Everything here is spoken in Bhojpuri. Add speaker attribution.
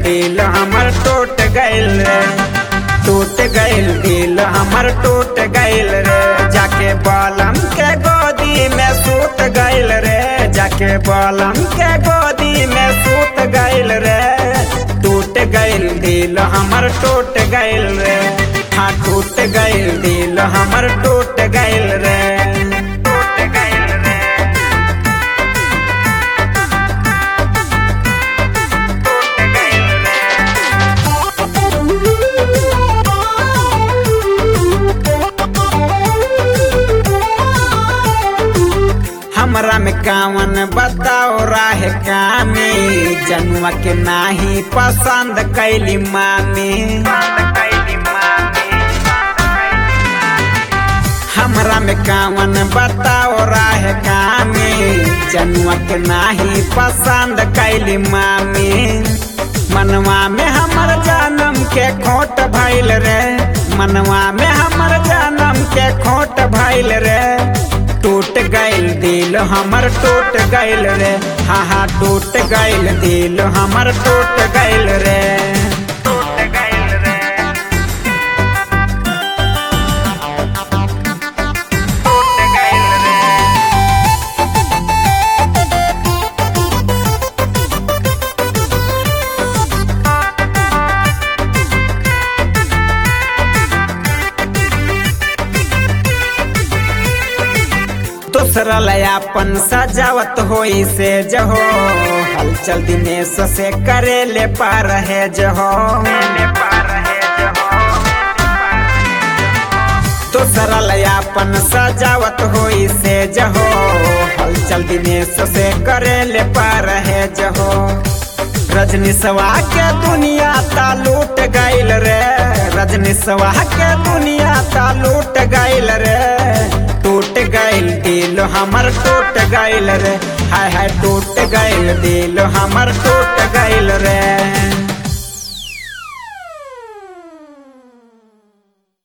Speaker 1: दिल हमर टूट गइल रे टूट गइल दिल हमर टूट गइल रे जाके बलम के गोदी में सूत गइल रे जाके बलम के गोदी में सूत गइल रे टूट गइल दिल हमर टूट गइल रे हाँ टूट गइल दिल हमर टूट गइल रे टूट गइल रे टूट गइल रे हमरा में कावन बताओ राह कामी जनुआ के नाही पसंद कैली मामी हमरा में कावन बताओ राह कामी जनुआ के नाही पसंद कैली मामी मनवा में हमर जन्म के खोट भइल रे मनवा में हमर जन्म के खोट भइल रे टूट गइल दिल हमर टूट गइल रे हाँ हाँ टूट गइल दिल हमर टूट गइल रे टूट गइल रे टूट गइल रे दूसरा लयापन सजावत होई से जहो हलचल दिनेश से करे ले पार है जहो दूसरा लयापन सजावत होई से जहो हलचल दिनेश से करे ले पार है जहो रजनी सवा के दुनिया ता लूट गइल रे रजनी सवा के दुनिया ता लूट गइल रे टूट गइल दिल हमर टूट गइल रे हाय हाय टूट गइल दिल हमर टूट गइल रे